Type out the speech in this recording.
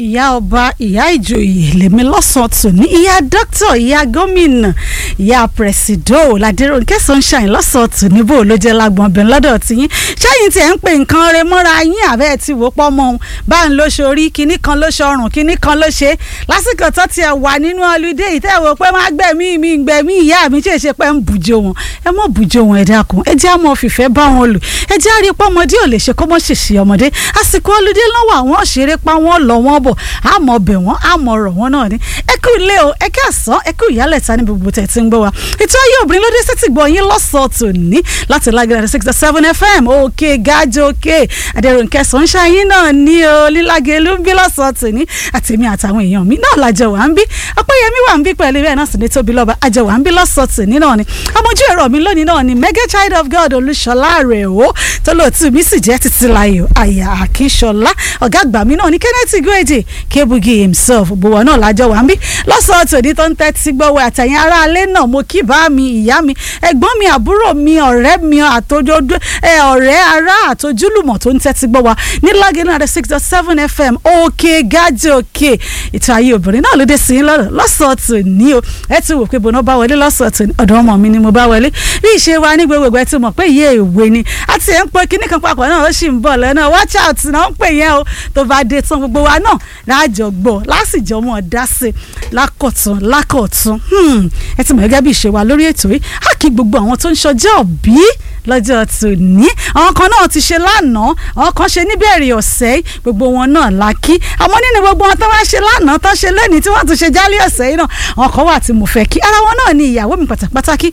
ìyá ọba ìyá ìjòyè lèmi lọ́sàn-án tòní ìyá dókítà ìyá gómìnà ìyá pẹ̀sìdò ládẹ́rọ̀nkẹ́ sunshine lọ́sàn-án tòní bò ló jẹ́ lágbọ̀n bẹ́ẹ̀ lọ́dọ̀ tiyín ṣẹ́yìn tí ẹ̀ ń pè nǹkan rẹ mọ́ra yín àbẹ́ ti wò pọ́ mọ́ òun bá ń lo sórí kinní kan ló ṣọrùn kinní kan ló ṣe lásìkò tó tiẹ̀ wà nínú ọlùdé yìí tẹ́ wò pé má gbẹ̀mí mi gbẹ̀mí ìyá mi tí èṣe pé ń bùjọ wọn ẹ mọ̀ bùjọ wọn ẹ dákun ẹ jẹ́ àmọ́ fìfẹ́ bá wọn lò ẹ jẹ́ àrí pọ́mọdé ò lè ṣe kó mọ́ ṣèṣì ọmọdé àsìkò ọlùdé lọ́wọ́ àwọn ṣeré pa wọ́n lọ wọ́n bọ̀ àmọ́ bẹ̀ wọ́n àmọ́ rọ̀ wọ́n náà ni ẹ kú ilé o ẹ kí àsán ẹ kú ìyálẹ̀ ta ní gbogbo tẹ̀ tí ń gbọ́ wa ètò ayé obìnrin ló dé sétí gbọ́ yín lọ́sọ̀ọ́ tòní láti lágẹ̀rẹ̀ six seven fm òkè gájọ òkè adẹ̀rùnkẹ́ sunshine náà ní o lílágẹ̀ ló ń bí lọ́sọ̀ọ́ tòní àtèmi àtàwọn èèyàn mi náà lájọ wà ń bí ọpẹ́yẹmí wà ń bí pẹ̀lú bẹ́ẹ̀ náà sì ní tóbi lọ́ba àjọ wà ń bí lọ́sọ̀ọ́ tòní náà ni ọmọjú ẹ̀rọ mi lónìí náà ni mega child of god olúṣọlá rẹ̀ o tó lóòtú mi sì jẹ́ títí láyò àyà àkínṣọlá ọ̀gá àgbà mi náà ni kenneth igweje kebugi himself gbowó náà lájọ wà ń bí lọ́sọ̀ọ́ tòní tó ń tẹ́tí gbọ́wọ́ àtàyìn aráalé náà mo kí bá mi ìyá mi ẹ̀gbọ́n mi àbúrò mi ọ̀rẹ́ mi àtòjọ́dún ọ̀rẹ́ ará àtòjúlùmọ̀ tó ń tẹ́tí gbọ́ wa ní lágẹ̀ẹ́nù àdé six dot seven fm òkè gájì òkè ètò ayé obìnrin náà ló dé sí lọ́rọ̀ lọ́sọ̀ọ́ tòní o ẹ ti wò pé bọ́nà bá wọlé lọ́sọ̀ọ́ tòní ọ̀dọ̀ ọmọ mi ni mo bá wọlé bí ìṣe wa ní gbogbo ẹ̀ ti mọ̀ pé iye ìwé ni àti ẹ̀ ń pe kinní kan papọ̀ náà ó sì ń bọ̀ lọ́nà watch out náà ń pè yẹn o tó bá dé tán gbogbo wa náà láàjọ gbọ́ lásìjọ mọ̀ dá sí lákọ̀tún lákọ̀tún ẹ ti mọ̀ gẹ́gẹ́ bí ìṣe wa lórí ètò yìí á kí gbogbo àwọn tó ń ṣọjọ́ bí lọ́jọ́ tòní àwọn kan náà ti ṣe lánàá àwọn kan ṣe níbẹ̀rẹ̀ ọ̀sẹ̀ gbogbo wọn náà la kí àmọ́ nínú gbogbo wọn tó wá ṣe lánàá tó ṣe lẹ́ni tí wọ́n tún ṣe jálẹ̀ ọ̀sẹ̀ yìí náà àwọn kan wà tí mo fẹ́ kí ara wọn náà ni ìyàwó mi pàtàkì